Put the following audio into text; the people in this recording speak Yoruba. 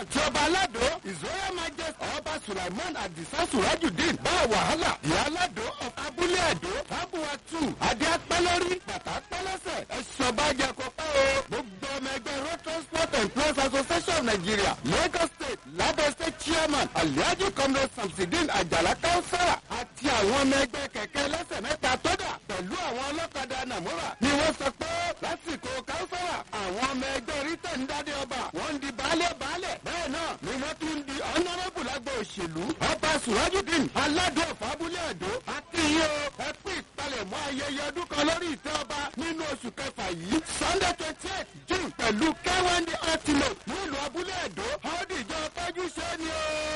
àti ọba aládò ìzóyè majesty ọba sulaiman adisa surajudeen bá wàhálà ìyá aládò of abúlé àdó fábùwà tù adé apẹ́lórí bàtà pẹ́lẹ́sẹ̀ ẹ̀ṣọ́ bá jẹ kó pẹ́ o gbogbo ọmọ ẹgbẹ́ road transport employees association of nigeria lagos state lagos state chairman alhaji comrade samsidin ajala kausara àti àwọn ọmọ ẹgbẹ́ kẹ̀kẹ́ lẹ́sẹ̀ mẹ́ta tó dà pẹ̀lú àwọn ọlọ́kadà nàmúrà ni wọ́n sọ pé lásìkò kausara àwọn ọmọ ẹgbẹ́ rítẹ̀ ń dádé ọba wọ́n ń di baálé baálẹ̀ bẹ́ẹ̀ náà ni wọ́n tún ń di honourable lágbo òṣèlú ọba surajudeen aládùn ọ̀fábúlé àdó àti iye o ẹ pín ìpalẹ̀mọ́ ayẹyẹ ọdún kan lórí ìtẹ́ ọba nínú oṣù kẹfà yìí sunday twenty eight june pẹ̀lú kẹ́wọ́ndé ultimate nílùú abúlé àdó ọdún ìjọ fẹ́jú ṣe ni o.